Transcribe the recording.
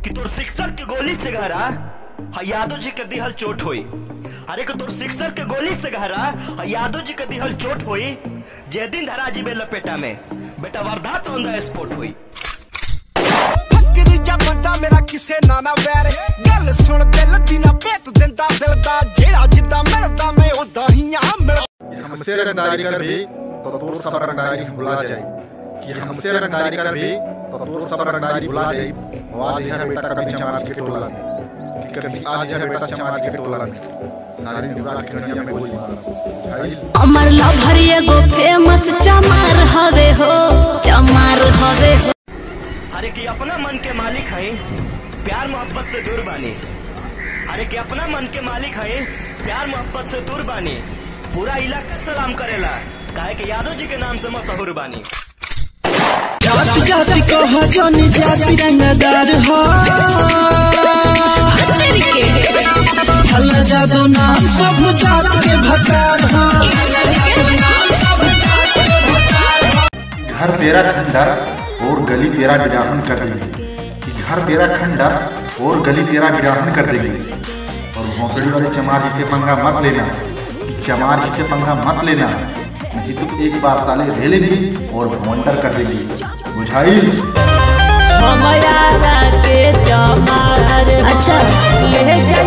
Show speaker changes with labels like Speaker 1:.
Speaker 1: कि तोर सिक्सर के गोली से घरा हा यादव जी के दिहल चोट होई अरे कि तोर सिक्सर के गोली से घरा हा यादव जी के दिहल चोट होई जे दिन धरा जी लपेटा में बेटा वारदात ऑन द स्पॉट होई
Speaker 2: ਫੱਕਰੀ ਜਾਂ ਬੰਦਾ ਮੇਰਾ ਕਿਸੇ ਨਾ ਨਾ ਵੈਰ ਗੱਲ ਸੁਣ ਦਿਲ ਦੀ ਨਾ ਭੇਤ ਦਿੰਦਾ ਦਿਲ ਦਾ ਜਿਹੜਾ ਜਿੱਦਾਂ ਮਿਲਦਾ ਮੈਂ ਉਦਾਂ ਹੀ ਆ ਮਿਲ
Speaker 3: हमसे रंगदारी कर भी तो तोर सब रंगदारी भुला जाए कि हमसे रंगदारी कर भी तो तोर सब रंगदारी भुला जाए आज है बेटा कभी चमार के टोला में कि कभी आज है बेटा चमार के टोला में सारी निभा के कन्या में गोली मारा भाई
Speaker 4: अमर लभर एगो फेमस चमार हवे हो चमार हवे हो
Speaker 1: अरे कि अपना मन के मालिक है प्यार मोहब्बत से दूर बानी अरे कि अपना मन के मालिक है प्यार मोहब्बत से दूर बानी पूरा इलाका सलाम करेला काहे कि यादव जी के नाम से मशहूर बानी
Speaker 5: जाति जाति कहा जानी जाति रंगदार हो हल्ला जादो नाम सब जात के भकार हो
Speaker 3: घर तेरा खंडर और गली तेरा विराहन कर देंगे कि घर तेरा खंडर और गली तेरा विराहन कर देंगे और भोंसड़ी वाले चमार जी से पंगा मत लेना कि चमार जी से पंगा मत लेना नहीं तो एक बार साले ले लेंगे और भोंडर कर देंगे बुझाई
Speaker 6: हमारा के चमार
Speaker 4: अच्छा
Speaker 6: ले जा